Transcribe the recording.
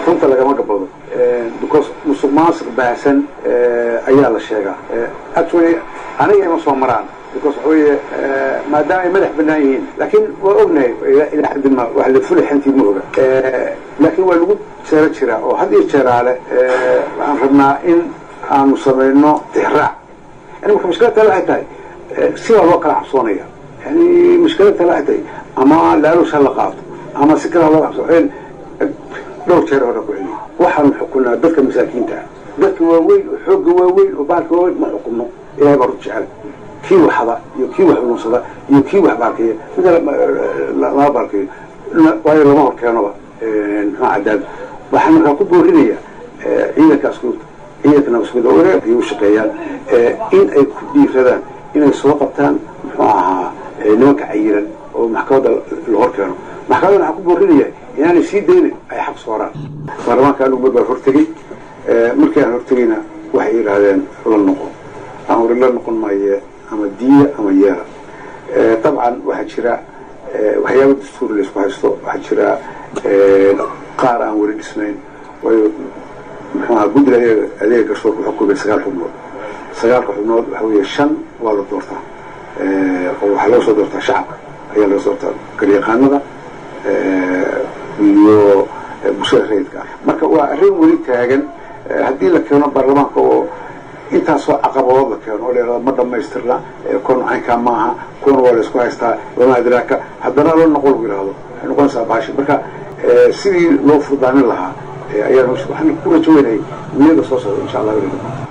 runta lagama gabado because musuq maasuq baahsan ayaa la sheegaa actually aniga ima soo maraan because waxa weeye maadaama ay madax banaan yihiin laakiin waa ognahay ilaa xaddi ma wax la fuli xantii ma oga laakiin waa lagu jeero jiraa oo had iyo jeeraale waxaan rabnaa in aanu samayno tixraac yani marka mushkilad tale waxay tahay sidaa loo kala cabsoonaya yani mushkilad tale waxay tahay ama laalush ha la qaato ama si kale ha loo cabso dhowr jeer hore ku celiyo waxaanu xukunaa dadka masaakiinta ah dadka waaweyn oo xoogga waaweyn oo baalka waaweyn ma xukunno ilahay baa rud jecel kii waxda iyo kii wax lunsada iyo kii wax baalkeeya mid lama baalkeeyo waayo lama hor keenoba muxuu cadaad waxaan markaa ku boorinaya ciidanka askuurta ciidanka nabaskuda ay u shaqeeyaan in ay ku dhiiradaan inay soo qabtaan muxuu ahaa nimanka cayiran oo maxkamadda la hor keeno maxkamadda waxaan ku boorinaya inaanay sii daynin ay xaq sooraan baarlamaanka anugu mar baa hortegey markii aan hortegeyna waxay yidhaahdeen la noqon aan wari la noqon maaye ama diya ama yeela dabcan waxaa jira waxyaaba dastuuri laysku haysto waxaa jira qaar aan weli dhisnayn waayo muxuu ahaa guddiga adeega adeega garsoorka wuxuu kubay sagaal xubnood sagaalka xubnood waxa weeye shan waa la doortaa oo waxaa laga soo doortaa shacabka ayaa laga soo doortaa garyaqaanada iyo bulshada rayidka ah marka waa arrin weli taagan haddii la keeno baarlamaanka oo intaasoo caqabadood la keeno oo la ma dhamaystirna kon caynkaa maaha kuna waa laysku haystaa lama adraaka haddana la noqon lagu yihahdo waxay noqonaysaa baashi marka sidii loo furdaamin lahaa ayaan waxaan ku rajo weynayay niyada soo socda insha allah